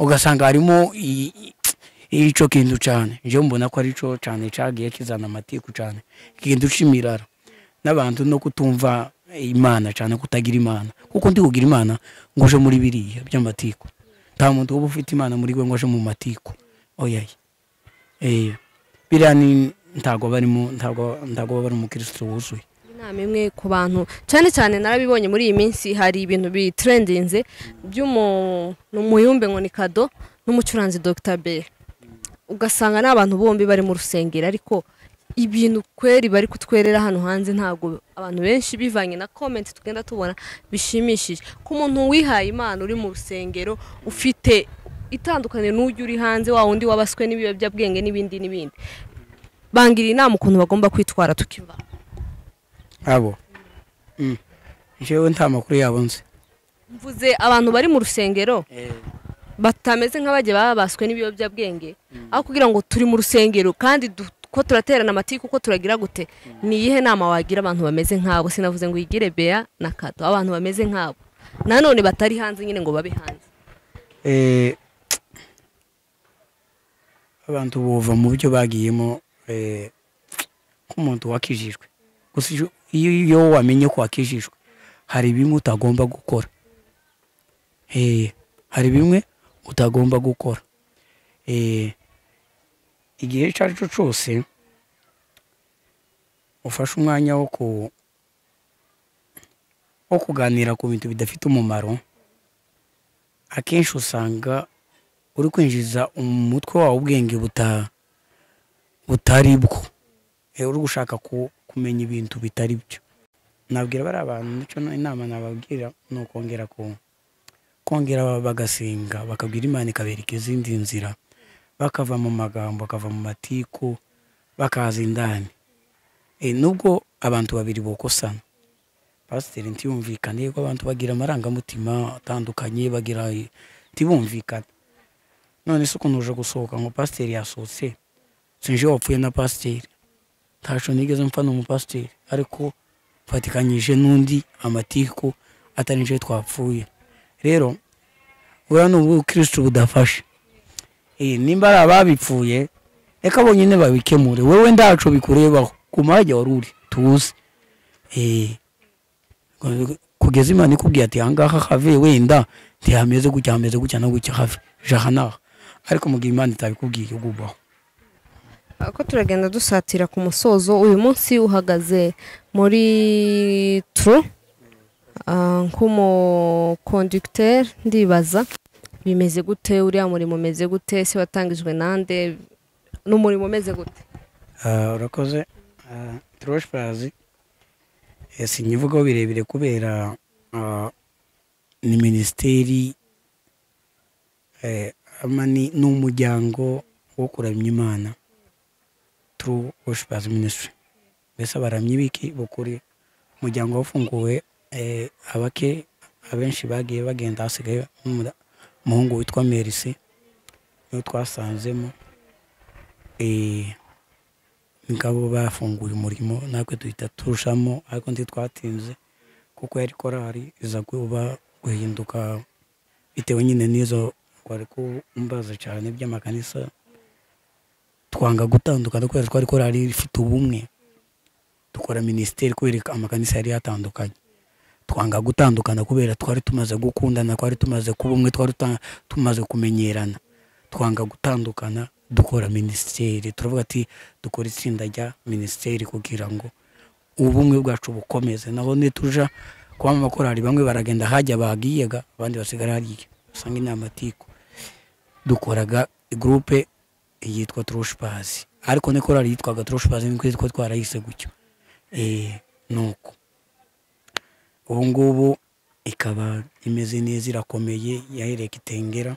ugasanga harimo i- i- ico kintu cyane njyewe mbona ko ari cyo cyane cyagiye kizana amatiku cyane ikintu cy'imirara n'abantu no kutumva imana cyane kutagira imana kuko ndi kugira imana ngo uje muri biriya by'amatiku nta muntu uba ufite imana muri we ngo aje mu matiku oyaye eh biriya ni ntago barimo ntago ntago baba bari umukirisitu wuzuye inama imwe ku bantu cyane cyane narabibonye muri iyi minsi hari ibintu bitrendinze by'umuyumbe ngo ni kado n'umucuranzi Dr Bell ugasanga ni abantu bombi bari mu rusengero ariko ibintu kweri bari kutwerera hano hanze ntabwo abantu benshi bivanye na komenti tugenda tubona bishimishije ko umuntu wihaye imana uri mu rusengero ufite itandukaniro n'ujya uri hanze wa wundi wabaswe n'ibiyobyabwenge n'ibindi n'ibindi bangira inama ukuntu bagomba kwitwara tukiva abo Mm. njyewe nta makuru yabo nzi mvuze abantu bari mu rusengero batameze nk'abajya babaswe n'ibiyobyabwenge aho kugira ngo turi mu rusengero kandi du- ko turaterana amatiku ko turagira gute ni iyihe nama wagira abantu bameze nk'abo sinavuze ngo uyigire bea na kato abantu bameze nk'abo nanone batari hanze nyine ngo babe hanze Eh, abantu bova mu byo bagiyemo eh, nk'umuntu wakijijwe gusa iyo- iyo iyo wamenye ko wakijijwe hari bimwe utagomba gukora Eh, hari bimwe utagomba gukora Eh, igihe icyo ari cyo cyose ufashe umwanya wo ku- wo kuganira ku bintu bidafite umumaro akenshi usanga uri kwinjiza umutwe wawe ubwenge buta- butari bwo Eh, uri gushaka ku- kumenya ibintu bitari byo nabwira bari abantu nicyo na- inama nababwira ni ukongera ku kongera ba- bagasenga bakabwira imana ikabereka izindi nzira bakava mu magambo bakava mu matiku bakaza indani Eh, nubwo abantu babiri bokosana pasiteri ntiyumvikane ko abantu bagira amarangamutima atandukanye bagira ntibumvikane none se ukuntu uje gusohoka ngo pasiteri yasohotse sinje wapfuye na pasiteri ntacyo nigeze mfana umupasiteri ariko mfatikanyije n'undi amatiku atari nje twapfuye rero buriya ni ubukirisitu budafashe Eh, nimba ari ababipfuye reka bonyine babikemure wowe ndaco bikurebaho ku mwanya wari uri tuzi Eh, kugeza imana ikubwiye ati ahangaha have wenda ntihameze gutya hameze gutya no gutya have jahanaha ariko mu gihe imana itabikubwiye ugubaho ko turagenda dusatira ku musozo uyu munsi uhagaze muri turu nk'umukondugiteri ndibaza bimeze gute uriya murimo umeze gute se watangijwe nande n'umurimo umeze gute Ah, urakoze Ah, trosh purazi Eh, sinkivugaho birebire kubera ah, ni minisiteri eh, ama ni ni umuryango wo kuramya imana turu woshipazi minisitiri mbese abaramyi biki bukuri umuryango wafunguwe eh, abake abenshi bagiye bagenda hasigaye n'umura- umuhungu witwa merisi niwe twasanzemo eh, ngabo bafunguye umurimo natwe duhita turushamo ariko ndi twatinze kuko yari korari iza kuba guhinduka bitewe nyine n'izo wari kumbaza cyane by'amakanisa twanga gutandukana kubera twari korari ifite ubumwe dukora minisiteri kubera amakanisa yari yatandukanye twanga gutandukana kubera twari tumaze gukundana twari tumaze kuba umwe twari tuta- tumaze kumenyerana twanga gutandukana dukora minisiteri turavuga ati dukora itsinda rya minisiteri kugira ngo ubumwe bwacu bukomeze naho nituja kuba mu makorari bamwe baragenda hajya bagiyaga abandi basigara hariya usanga inama atiku dukoraga gurupe yitwa turushipazi ariko ni korari yitwaga turushipazi niko yitwa twarayise gutyo nuko ubu ngubu ikaba imeze neza irakomeye yahereye kitengera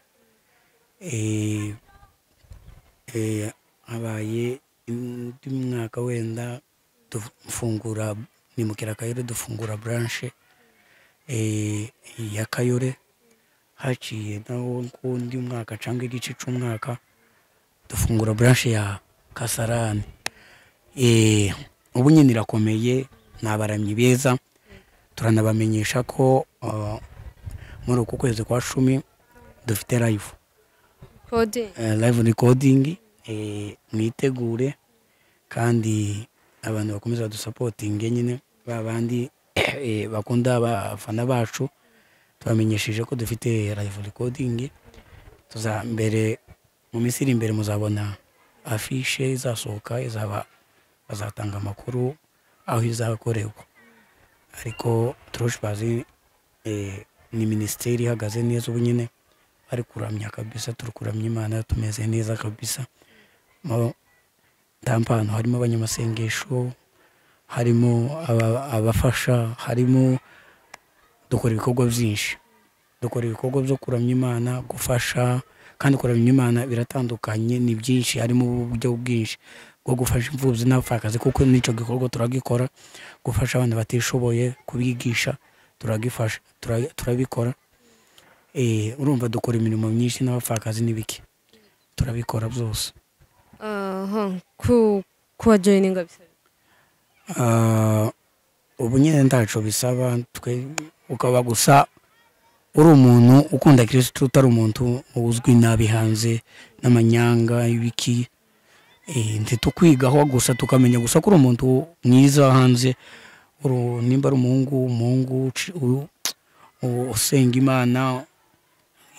habaye undi mwaka wenda dufungura ni mu kirakayore dufungura buranshe ya kayore haciye naho undi mwaka cyangwa igice cy'umwaka dufungura buranshe ya kasarani ubu nyine irakomeye ni abaramyi beza turanabamenyesha ko muri uku kwezi kwa cumi dufite live live recording mwitegure kandi abantu bakomeza badusapotinge nyine ba bandi bakunda abafana bacu tubamenyesheje ko dufite live recording mbere mu minsi iri imbere muzabona afishe izasohoka izaba bazatanga amakuru aho izakorerwa ariko turushipazi ni minisiteri ihagaze neza ubu nyine bari kuramya kabisa turi kuramya imana tumeze neza kabisa ntampano harimo abanyamasengesho harimo abafasha harimo dukora ibikorwa byinshi dukora ibikorwa byo kuramya imana gufasha kandi kuramya imana biratandukanye ni byinshi harimo uburyo bwinshi bwo gufasha imfubyi n'abapfakazi kuko n'icyo gikorwa turagikora gufasha abana batishoboye kubigisha turagifasha turabikora urumva dukora imirimo myinshi n'abapfakazi n'ibiki turabikora byose kuba joyininga ubu nyine ntacyo bisaba twe ukaba gusa uri umuntu ukunda kirisitu utari umuntu uzwi nabi hanze n'amanyanga ibiki ntitukwigaho gusa tukamenya gusa ko uri umuntu mwiza hanze nimba ari umuhungu umuhungu usenga imana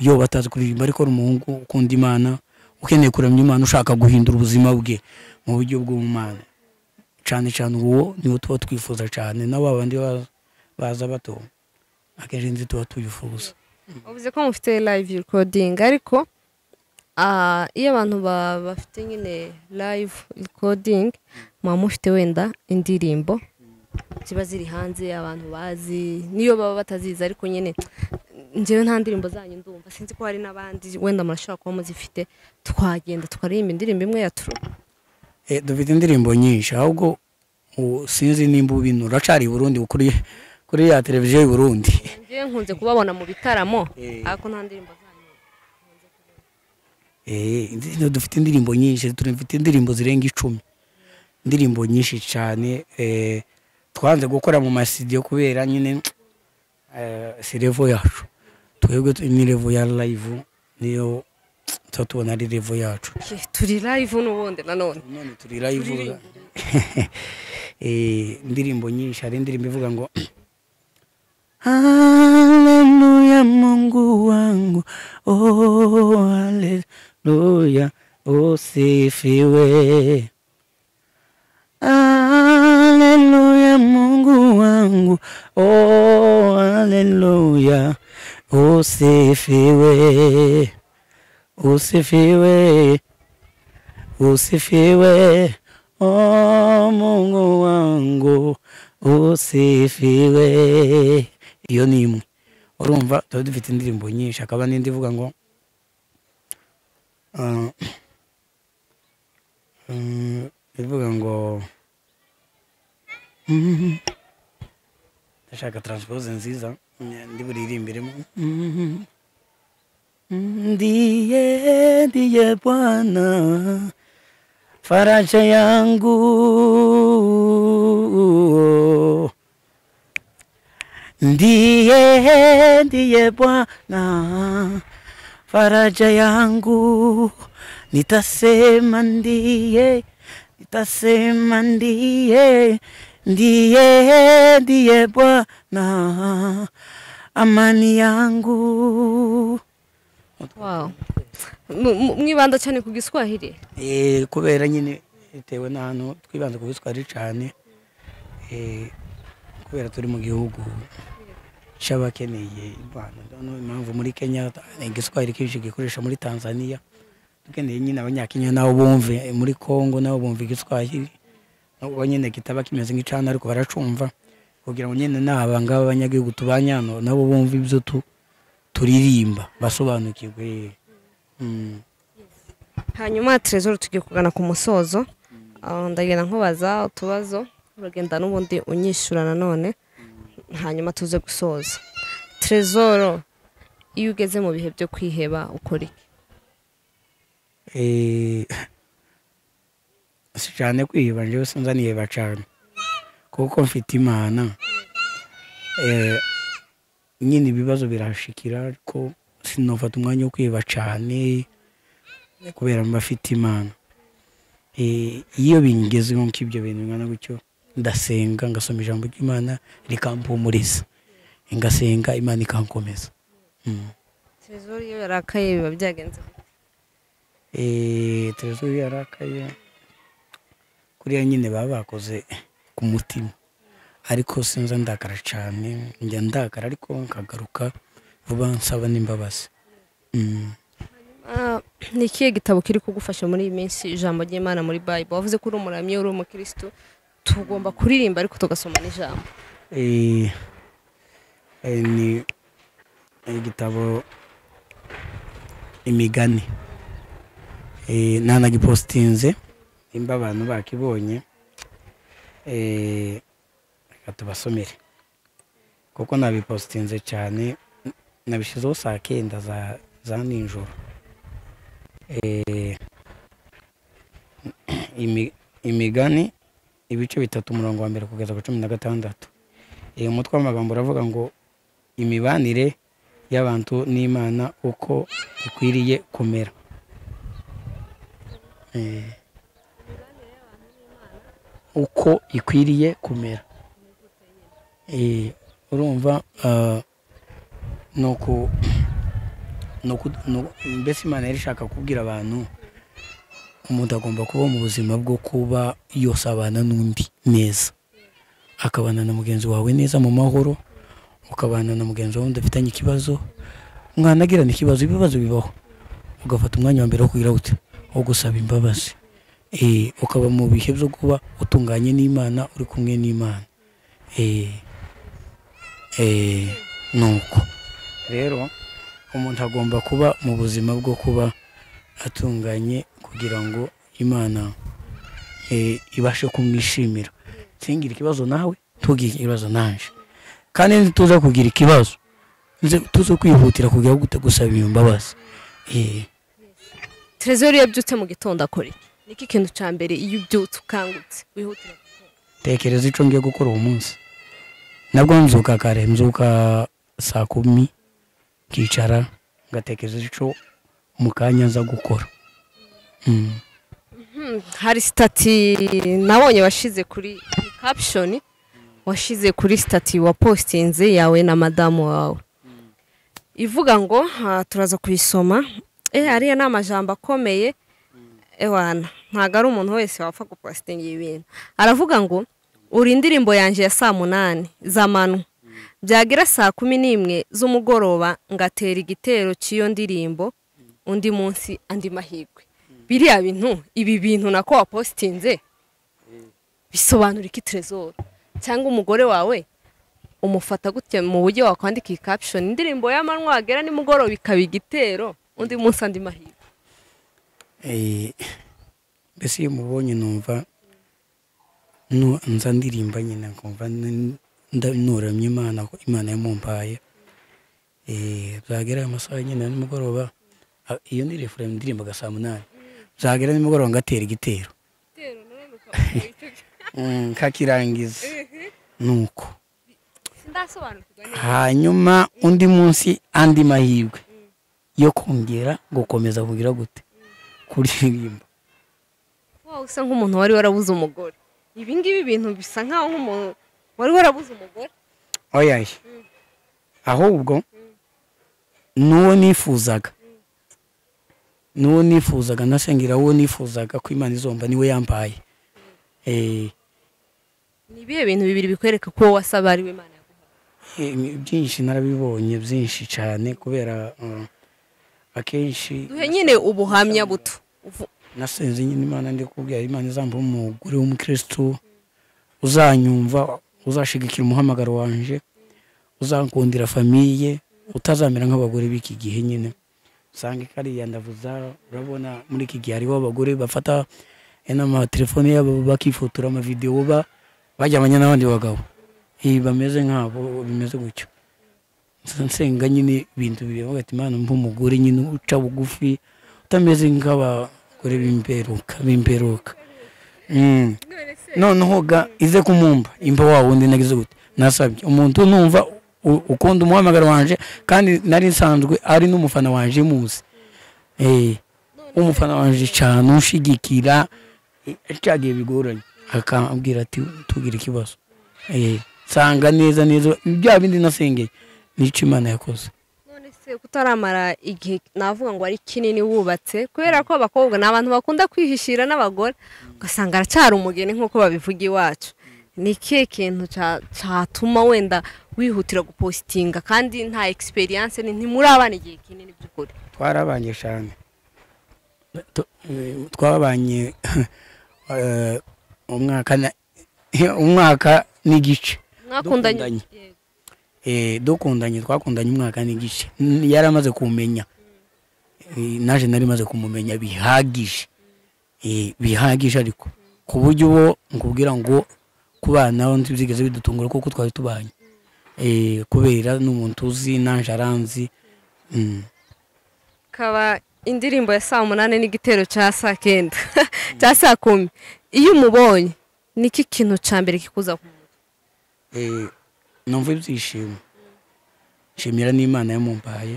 iyo batazi kuririmba ariko ari umuhungu ukunda imana ukeneye kuramya imana ushaka guhindura ubuzima bwe mu buryo bw'umwana cyane cyane uwo niwo tuba twifuza cyane na ba bandi baza bato akenshi nzi tuba tubifuza uvuze ko mufite live recording ariko iyo abantu bafite nyine live recording muba mufite wenda indirimbo ziba ziri hanze abantu bazi niyo baba batazizi ariko nyine njyewe nta ndirimbo zanyu ndumva sinzi ko hari n'abandi wenda murashobora kuba muzifite twagenda tukaririmba indirimbo imwe ya turu dufite indirimbo nyinshi ahubwo sinzi nimba ubinura acari i burundi kuri ya televiziyo y'i burundi njyewe nkunze kubabona mu bitaramo ariko nta ndirimbo zanyu dufite indirimbo nyinshi dufite indirimbo zirenga icumi indirimbo nyinshi cyane twanze gukora mu masidiyo kubera nyine si revo yacu twebwe ni revo ya live niyo tuba tubona ari revo yacu turi live n'ubundi nanone none turi live indirimbo nyinshi hari indirimbo ivuga ngo haleluya mungu wangu oh haleluya usifiwe haleluya mungu wangu oh haleluya usifiwe usifiwe usifiwe oh mungu wangu usifiwe iyo ni imwe urumva tuba dufite indirimbo nyinshi hakaba n'indi ivuga ngo ivuga ngo ndashaka taransiporoze nziza ndi buririmbiremo ndiye ndiye bwana faraja yangu ndiye ndiye Bwana faraja yangu, nitasema ndiye, nitasema ndiye, ndiye ndiye Bwana amani yangu. Wow. Mu- mu- mwibanda cyane ku giswahili Eh, kubera nyine bitewe n'ahantu twibanze ku biswari cyane eh, kubera turi mu gihugu cy'abakeneye impano noneho impamvu muri kenya eh, igiswahili kenshi gikoresha muri tanzania dukeneye nyine abanyakenya nabo bumve eh, muri congo nabo bumva igiswahili nubwo nyine kitaba kimeze nk'icana ariko baracumva kugira ngo nyine n'aba ngaba abanyagihugu tubanye hano nabo bumve ibyo tu- turirimba basobanukirwe mm. hanyuma terezoro tugiye kugana ku musozo Ah, ndagenda nkubaza utubazo uragenda n'ubundi unyishyura nanone hanyuma tuze gusoza terezoro iyo ugeze mu bihe byo kwiheba ukora iki Eh, si cyane kwiheba njyewe sinzi aniheba cyane kuko mfite imana Eh, nyine ibibazo birashikira ariko sinofata umwanya wo kwiheba cyane kubera mba afite imana Eh, iyo bingezeho nk'ibyo bintu bingana gutyo ndasenga ngasoma ijambo ry'imana rikampumuriza ngasenga imana ikankomeza Mm. terezoro iyo yarakaye biba byagenze Eh, televiziyo yarakaye kuriya nyine baba bakoze ku mutima ariko sinza ndakara cyane njya ndakara ariko nkagaruka vuba nsaba n'imbabazi Mm. Ah, ni ikihe gitabo kiri kugufasha muri iyi minsi ijambo ry'imana muri bayibo wavuze ko uri umuramyi uri umukirisitu tugomba kuririmba ariko tugasoma n'ijambo Eh, eh, ni igitabo imigani Eh, nanagipositinze imba abantu bakibonye eh, reka tubasomere kuko nabipositinze cyane nabishyizeho saa kenda za, za nijoro Eh, imi- imigani ibice bitatu umurongo wa mbere kugeza ku cumi na gatandatu uyu mutwe w'amagambo uravuga ngo imibanire y'abantu n'imana uko ikwiriye kumera Eh, uko ikwiriye kumera Eh, urumva ah, ni uku- ni uku- ni uku- mbese imana yari ishaka kubwira abantu umuntu agomba kuba mu buzima bwo kuba yose abana n'undi neza akabana na mugenzi wawe neza mu mahoro ukabana na mugenzi wawe udafitanye ikibazo mwanagirana ikibazo ibibazo bibaho ugafata umwanya wa mbere wo kugira gute wo gusaba imbabazi Eh, ukaba mu bihe byo kuba utunganye n'imana uri kumwe n'imana Eh, eh, ni uko rero umuntu agomba kuba mu buzima bwo kuba atunganye kugira ngo imana eh, ibashe kumwishimira ntugire ikibazo nawe ntugire ikibazo naje kandi ntituze kugira ikibazo nze tuze kwihutira kugira gute gusaba imbabazi Eh, terezoro iyo abyutse mu gitondo akora iki niki kintu cya mbere iyo ubyutse ukangutse wihutira tekereza icyo ngiye gukora uwo munsi nabwo nzuka kare nzuka saa kumi nkicara ngatekereza icyo mu kanya nza gukora Mm. Hmm, hari sitati nabonye washize kuri caption washize kuri sitati wa postinze yawe na madamu wawe ivuga ngo ah, turaza kuyisoma eh ariya ni amajambo akomeye ewana ntabwo ari umuntu wese wapfa gupositinga ibi bintu aravuga ngo uri indirimbo yanjye ya saa munani z'amanywa byagira saa kumi n'imwe z'umugoroba ngatera igitero cy'iyo ndirimbo undi munsi andi mahirwe biriya bintu ibi bintu nako wapositinze bisobanura iki terezoro cyangwa umugore wawe umufata gutya mu buryo wakwandika iyi caption indirimbo y'amanywa wagera nimugoroba ikaba igitero undi munsi andi mahirwe Eh, mbese iyo mubonye numva nu- nza ndirimba nyine nkumva n- nda- nuramye imana ko imana yamumpaye Eh, byagera amasaha nyine ya nimugoroba a- iyo ndi refuremu ndirimbaga saa munani byagera nimugoroba ngatera igitero Mm, nkakirangiza nuko ndasobanukirwa hanyuma undi munsi andi mahirwe yo kongera gukomeza kugira gute kuririmba Wa usa nk'umuntu wari warabuze umugore ibi ngibi bintu bisa nk'aho nk'umuntu wari warabuze umugore oya ahubwo n'uwo nifuzaga n'uwo nifuzaga ndashengera uwo nifuzaga ko imana izomba niwe yambaye Eh, ni ibihe bintu bibiri bikwereka ko wowe wasaba ari we imana yaguha eh, byinshi narabibonye byinshi cyane kubera eh, akenshi duhe nyine ubuhamya buto Uvu- nasenze nyine imana ndi kubwira imana izamba umugore w'umukirisitu uzanyumva uzashigikira umuhamagaro wanje uzankundira famiye utazamera nk'abagore b'iki gihe nyine usanga kariya ndavuza urabona muri iki gihe hariho abagore bafata n'amatelefone yabo bakifotora amavidewo ba bajyamanye n'abandi bagabo Eh, bameze nk'abo bimeze gutyo nsenga nyine ibintu bivuga ati imana mba umugore nyine uca bugufi utameze nk'abagore b'imperuka b'imperuka Mm. noneho ga ize kumumba imba wa wundi nagize gute nasabye umuntu numva u- ukunda umuhamagaro wanje kandi nari nsanzwe ari n'umufana wanje muzi Eh, umufana wanje cyane ushigikira eh, cya gihe bigoranye akambwira ati tugire ikibazo Eh, nsanga neza neza bya bindi nasengeye nicyo imana yakoze none se kutaramara igihe navuga ngo ari kinini wubatse kubera ko abakobwa ni abantu bakunda kwihishira n'abagore ugasanga aracyari umugeni nk'uko babivuga iwacu ni ikihe kintu cya- cyatuma wenda wihutira gupositinga kandi nta egisperiyanse ntimurabana igihe kinini by'ukuri twarabanye cyane Tu- eh, twabanye eh, umwaka na- umwaka n'igice mwakundanye Dukundanye. Eh, dukundanye twakundanye umwaka n'igice N- yari amaze kumenya Eh, naje nari maze kumumenya bihagije Eh, bihagije ariko ku buryo uwo nkubwira ngo kubanaho ntibyigeze bidutungura kuko twari tubanye Eh, kubera n'umuntu uzi naje aranzi Mm. ikaba indirimbo ya saa munani n'igitero cya saa kenda cya saa kumi iyo umubonye niki kintu cya mbere kikuza ku muntu Eh, numva ibyishimo nshimira n'imana yamumbaye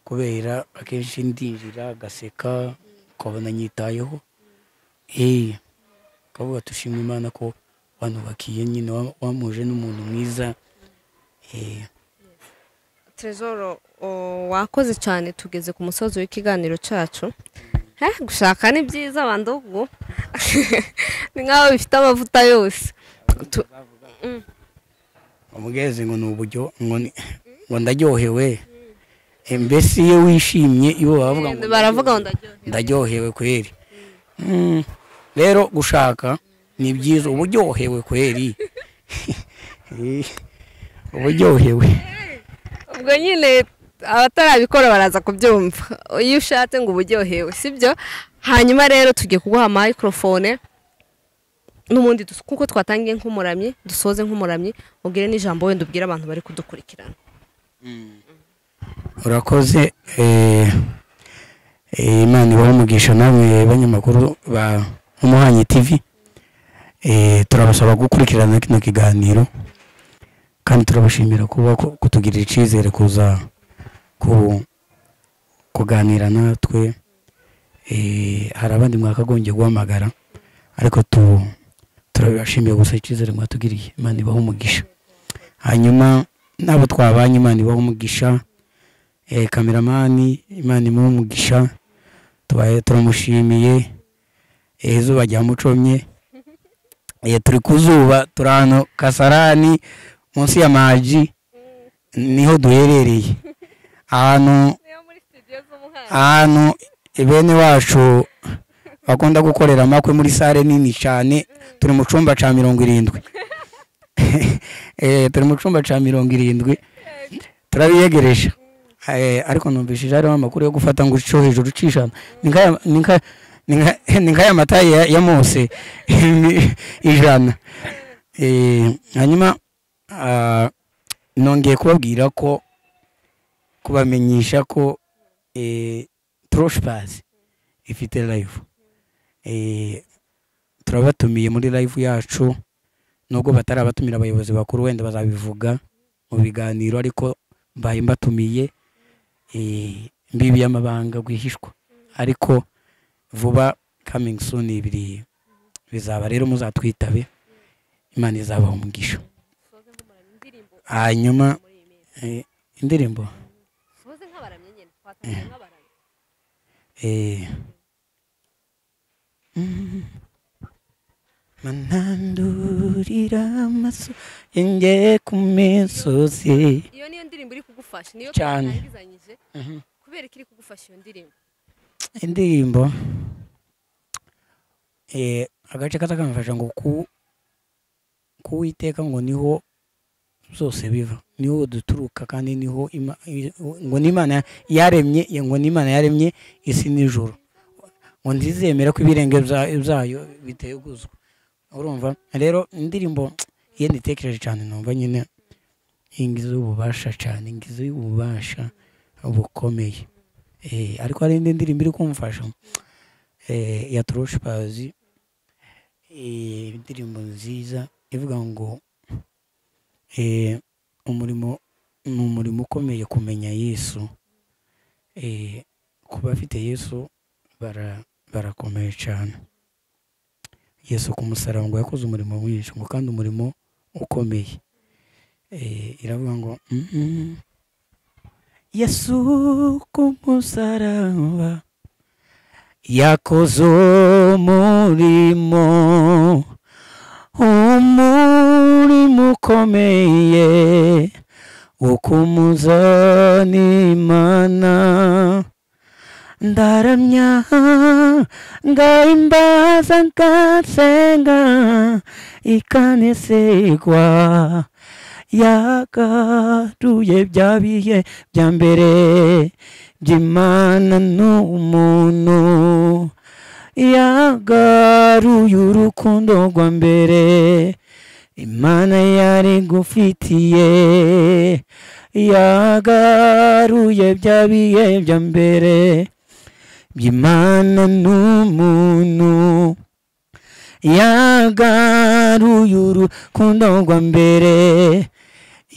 kubera akenshi ndinjira agaseka ukabona nyitayeho Eh, ukavuga tushima imana ko wanubakiye nyine wa- wamuje n'umuntu mwiza Eh, Trezoro o, wakoze cyane tugeze ku musozi w'ikiganiro cyacu Eh, gushaka ni byiza bandi ubwo ni nk'aho bifite amavuta yose Tu- umugezi ngo ni uburyo ngo ni- ngo ndaryohewe Eh, mbese iyo wishimye ibo baravuga ngo baravuga ngo ndaryohewe ndaryohewe kweri Mm, rero gushaka ni byiza uba uryohewe kweri Eh, uba uryohewe ubwo nyine abatarabikora baraza kubyumva iyo ushatse ngo uba uryohewe sibyo hanyuma rero tugiye kuguha mayikorofone n'ubundi dus- kuko twatangiye nk'umuramyi dusoze nk'umuramyi ubwire n'ijambo wenda ubwire abantu bari kudukurikirana urakoze eh, eh, imana ibahe umugisha namwe banyamakuru ba umuhanyi tv Eh, turabasaba gukurikirana kino kiganiro kandi turabashimira kuba ku- kutugirira icyizere kuza ku- kuganira natwe Eh, hari abandi mwakagombye guhamagara ariko tu- turabashimiye gusa icyizere mwatugiriye imana ibahe umugisha hanyuma n'abo twabanye imana ibahe umugisha eh, kameramani imana imuhe umugisha tubaye turamushimiye Eh, izuba ryamucomye Eh, turi ku zuba turi ahantu kasarani munsi ya maji niho duherereye ahantu ahantu bene wacu bakunda gukorera amakwe muri sare nini cyane turi mu cyumba cya mirongo irindwi Eh, turi mu cyumba cya mirongo irindwi turabiyegereje Eh, ariko numvishije hariho amakuru yo gufata ngo uco hejuru ucishana ni nk'aya- ni nka- ni nka- ni nk'aya mata ya ya mose Ni ijana Eh, hanyuma ah, nongeye kubabwira ko kubamenyesha ko turoshipazi ifite live Eh, turabatumiye muri live yacu nubwo batarabatumira abayobozi bakuru wenda bazabivuga mu biganiro ariko mbaye mbatumiye eh, mbibi y'amabanga rwihishwa ariko vuba coming soon ibiri bizaba rero muzatwitabe imana izabaha umugisha hanyuma eh, indirimbo Eh. Mm. manandurira amaso yanjye ku misozi iyo niyo ndirimbo iri kugufasha niyo Cyane. tutangizanyije kubera ko iri kugufasha iyo ndirimbo indirimbo eh, agace katakamfasha ngo ku kuwiteka ngo niho zose biva niho duturuka kandi niho ima- i- ngo n'imana yaremye ya- ngo n'imana yaremye isi n'ijoro ngo ntizemera ko ibirenge bya- byayo biteguzwa urumva rero indirimbo iyo nditekereje cyane numva nyine iyi ngizi y'ububasha cyane ingizi y'ububasha bukomeye Eh, ariko hari indi ndirimbo iri kumfasha eh, ya turushipazi eh, indirimbo nziza ivuga ngo eh, umurimo ni umurimo ukomeye kumenya yesu eh, ku bafite yesu bara- barakomeye cyane yesu ku musaraba ngo yakoze umurimo mwinshi ngo kandi umurimo ukomeye eh, iravuga ngo mm -mm. Yesu kumusaraba yakoze umurimo umurimo ukomeye wo kumuzana imana ndaramya ngahimbaza ngasenga ikaneserwa yagaruye bya bihe bya mbere by'imana n'umuntu yagaruye urukundo rwa mbere imana yari gufitiye yagaruye bya bihe bya mbere by'imana n'umuntu yagaruye urukundo rwa mbere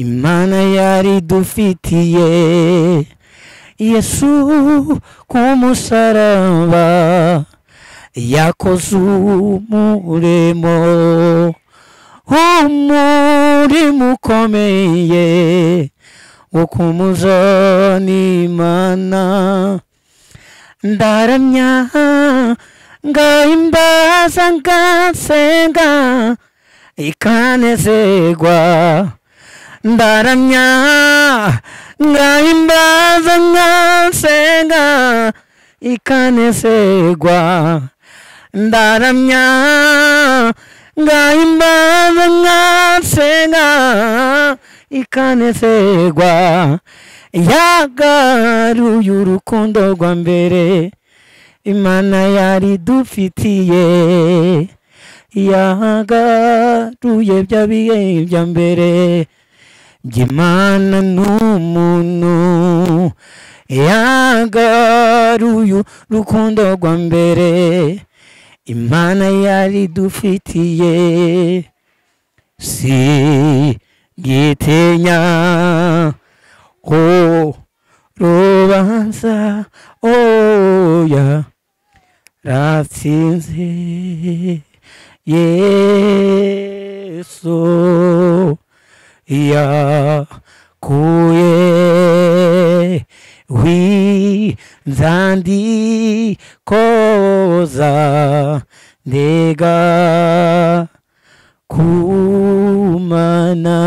imana yari dufitiye yesu ku musaraba yakoze umurimo umurimo ukomeye wo kumuzana imana ndaramya ngahimbaza ngasenga ikanezerwa ndaramya ngahimbaza ngasenga ikanezerwa ndaramya ngahimbaza ngasenga ikanezerwa yagaruye urukundo rwa mbere imana yari dufitiye yagaruye bya bihe bya mbere by'imana n'umuntu yagaruye urukundo rwa mbere imana yari dufitiye si gitinya oh rubanza oya ratsinze yesu yakuye winzandikoza ndega kumana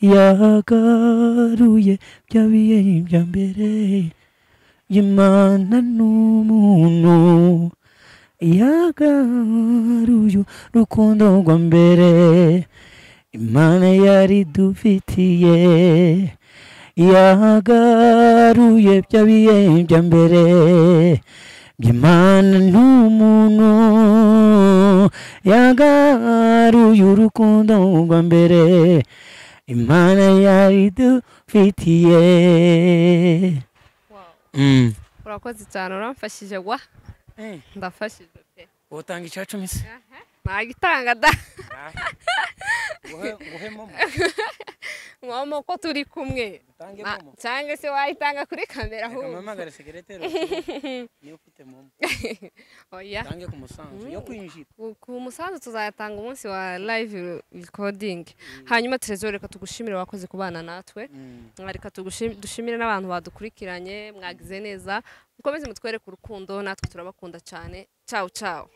yagaruye bya bihe bya mbere imana n'umuntu yagaruye urukundo rwa mbere imana yari dufitiye yagaruye bya bihe bya mbere by'imana n'umuntu yagaruye urukundo rwa mbere imana yari dufitiye mm. urakoze cyane uramfashije wa hey, ndafashije pe utanga icya cumi se nagitanga da uhe, uhemo nko mama uko turi kumwe Utange Ma- momo. cyangwa se wayitanga kuri kamera reka ahubwo mpamagare sekereteri niyo ufite momo oya utange ku musanzu yo kwinjira ku- ku musanzu tuzayatanga umunsi wa live recording hanyuma terezore reka tugushimire wakoze kubana natwe Mm. reka tugushi- dushimire n'abantu badukurikiranye mwagize neza mukomeze mutwereke urukundo natwe turabakunda cyane ciao ciao